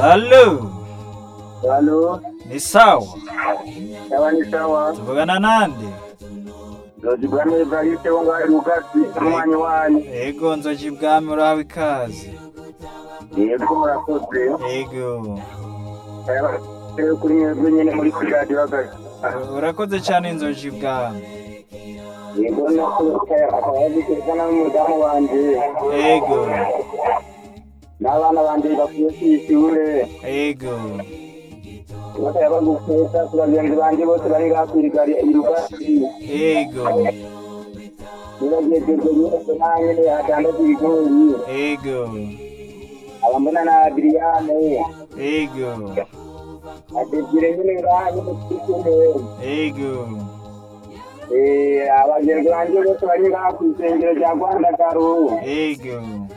Halo, Halo, ni sawa? sawa ni sawa. Tuvugana nande? Nzojibwami Evariste wo ngahe Lukasi umwanyi wanyu. Ego nzoji ibwami urahawe ikaze. Yego murakoze. Ego. Rero kuri mwebwe nyene muri kuri radio hagati. Urakoze cyane inzoji ibwami. Yego nako akaba yabikirikana n'umudamu wanje. Ego. N'abana banje bakwiye kw'ishure. Ego. bakaba bagufeta ku bagenzi banje bose bari ngaha kwirigari i Lukasi. Ego. Nibagejeje nyene naho nyene hadandaza ibigori. Ego. Abambona na Adriane. Ego. Adesire nyene ngaha nyene kw'ishure. Ego. Eh, abagenzi banje bose bari ngaha kw'isengero rya Rwandagaro. Ego.